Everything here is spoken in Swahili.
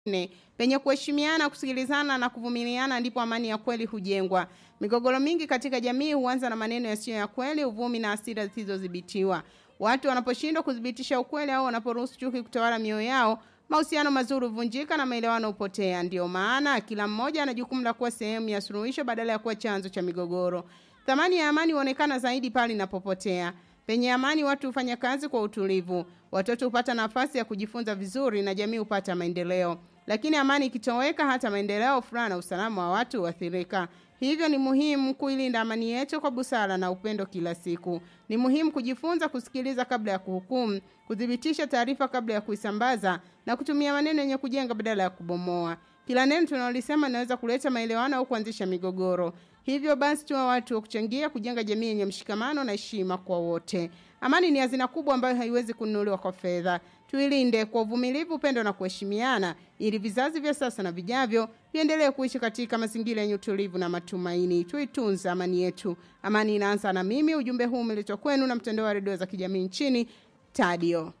Ne, penye kuheshimiana, kusikilizana na kuvumiliana ndipo amani ya kweli hujengwa. Migogoro mingi katika jamii huanza na maneno yasiyo ya kweli, uvumi na hasira zisizodhibitiwa. Watu wanaposhindwa kudhibitisha ukweli au wanaporuhusu chuki kutawala mioyo yao, mahusiano mazuri huvunjika na maelewano hupotea. Ndiyo maana kila mmoja ana jukumu la kuwa sehemu ya suluhisho badala ya kuwa chanzo cha migogoro. Thamani ya amani huonekana zaidi pale inapopotea. Penye amani watu hufanya kazi kwa utulivu, watoto hupata nafasi ya kujifunza vizuri na jamii hupata maendeleo. Lakini amani ikitoweka, hata maendeleo, furaha na usalama wa watu huathirika. Hivyo ni muhimu kuilinda amani yetu kwa busara na upendo kila siku. Ni muhimu kujifunza kusikiliza kabla ya kuhukumu, kuthibitisha taarifa kabla ya kuisambaza na kutumia maneno yenye kujenga badala ya kubomoa. Kila neno tunalolisema linaweza kuleta maelewano au kuanzisha migogoro. Hivyo basi tuwe watu wa kuchangia kujenga jamii yenye mshikamano na heshima kwa wote. Amani ni hazina kubwa ambayo haiwezi kununuliwa kwa fedha. Tuilinde kwa uvumilivu, upendo na kuheshimiana ili vizazi vya sasa na vijavyo viendelee kuishi katika mazingira yenye utulivu na matumaini. Tuitunze amani yetu. Amani inaanza na mimi. Ujumbe huu umeletwa kwenu na mtandao wa redio za kijamii nchini Tadio.